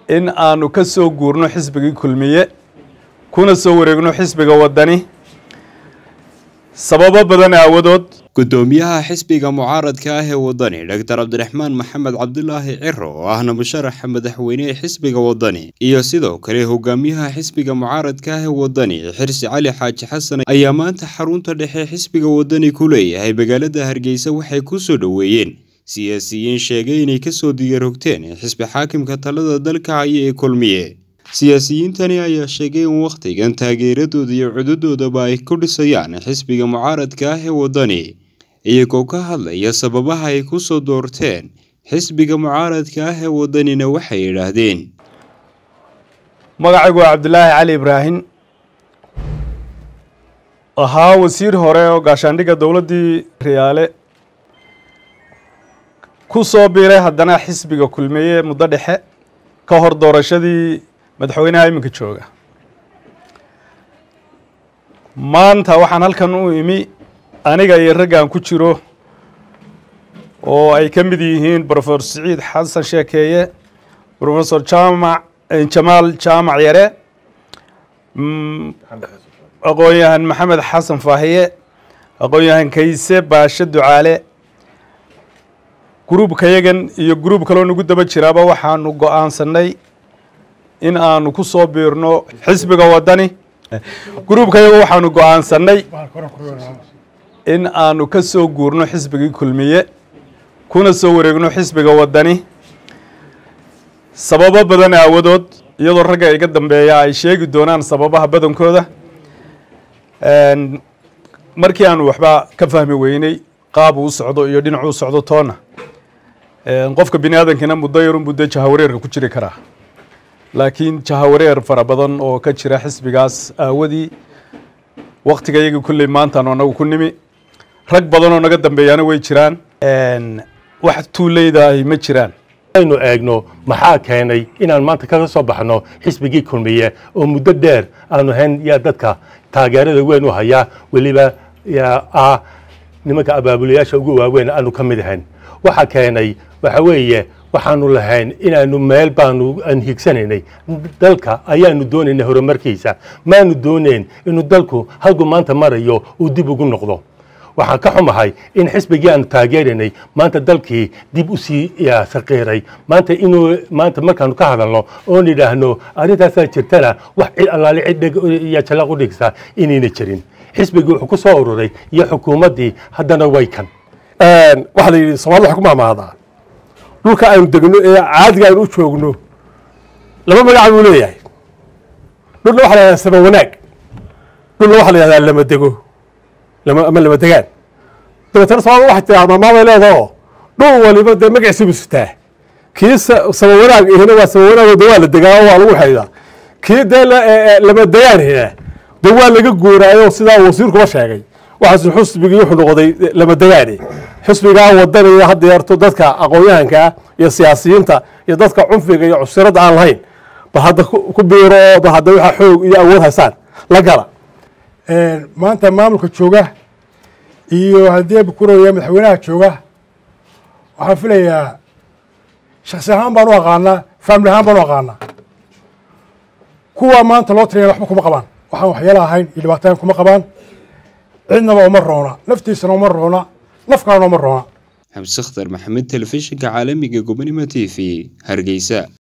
in aanu ka soo guurno xisbigii kulmiye kuna soo wareegno xisbiga waddani sababo badan aawadood gudoomiyaha xisbiga mucaaradka ah ee wadani doctor cabdiraxmaan maxamed cabdulaahi ciro oo ahna musharaxa madaxweyne ee xisbiga wadani iyo sidoo kale hogaamiyaha xisbiga mucaaradka ah ee wadani xirsi cali xaaji xasan ayaa maanta xarunta dhexe xisbiga wadani ku leeyahay magaalada hargeysa waxay ku soo dhoweeyeen siyaasiyiin sheegay inay kasoo diyaarogteen xisbi xaakimka talada dalka haya ee kulmiye siyaasiyiintani ayaa sheegay in wakhtigan taageeradooda iyo cududoodaba ay ku dhisayaan xisbiga mucaaradka ah ee wadani iyagoo ka hadlaya sababaha ay ku soo doorteen xisbiga mucaaradka ah ee wadanina waxay yidhaahdeen magacaygu waa cabdilaahi cali ibraahim ahaa wasiir hore oo gaashaandhigga dowladdii riyaale ku soo biiray haddana xisbiga kulmiye muddo dhexe ka hor doorashadii madaxweynaha iminka jooga maanta waxaan halkan u imi aniga iyo raggan ku jiro oo ay ka mid yihiin brofesor siciid xasan sheekeeye brofesor jaamac jamaal jaamac yare aqoon-yahan maxamed xasan faahiye aqoon-yahan kayse baashe ducaale gruubka yagan iyo gruub kaloo nagu daba jiraaba waxaanu go-aansanay in aanu ku soo biirno xisbiga waddani gruubka yaga waxaanu go-aansanay in aanu ka soo guurno xisbigii kulmiye kuna soo wareegno xisbiga waddani sababo badan aawadood iyadoo ragga iga dambeeya ay sheegi doonaan sababaha badankooda markii aanu waxba ka fahmi weyney qaab uu socdo iyo dhinac uu socdo toona qofka bini aadamkiina muddo yarun buu dee jahawareerka ku jiri karaa laakiin jahawareer fara badan oo ka jira xisbigaas aawadii waktiga yagii kulley maantaanu anagu ku nimi rag badan oo naga dambeeyaana way jiraan wax tuuleyda ahi ma jiraan aynu eegno maxaa keenay inaan maanta kaga soo baxno xisbigii kulmiye oo muddo dheer aanu hayn yaa dadka taageerada weyn u hayaa weliba ah nimanka abaabulayaasha ugu waaweyn aanu ka mid ahayn waxa keenay waxa weeye waxaanu lahayn inaanu meel baanu aan higsanaynay dalka ayaanu doonaynay horumarkiisa maanu doonayn inuu dalku halku maanta marayo uu dib ugu noqdo waxaan ka xumahay in xisbigii aanu taageeraynay maanta dalkii dib u sii saqiiray maanta inuu maanta markaanu ka hadalno oon idhaahno arrintaasaa jirtana wax cid allaale cid dheg iyo jalaq u dhigsa inayna jirin xisbigii wuxuu ku soo ururay iyo xukuumaddii haddana way kan waxaa la yidhi soomaalida waxay ku mahmaadaa dhulka aynu degno ee caadiga aynu u joogno laba magaca buu leeyahay dhulna waxa la yahahdaa sama wanaag dhulna waxa la yahahdaa lama dego ama lama degaan dabeetana soomaalida waxay tiraa maamaabay leedaho dhul waliba dee magaciisa buu sitaa kii sama wanaag ihina waa sama wanaag de waa la degaa oo waa lagu xaydaa kii dee lama degaan hina de waa laga guuraayo sidaa wasiirkuba sheegay waxaas xusbigii wuxuu noqday lama degaane xusbigaa wadanaya hadda yarto dadka aqoon-yahankaa iyo siyaasiyiinta iyo dadka cunfiga iyo cusirada aan lahayn bal hadda ku biiro oo bal hadda waxa xoog iyo awood haysaan la gala maanta maamulka jooga iyo haddii bukuraya madaxweynaha jooga waxaan filayaa shaksi ahaan baan u aqaanaa faamili ahaan baan u aqaanaa kuwa maanta loo tiriya waxba kuma qabaan waxaan waxyeelo ahayn iyo dhibaatayn kuma qabaan cidnaba uma roona naftiisana uma roona nafkaana uma roona xamse khtar maxamed telefishinka caalamiga gobonimo t v hargeysa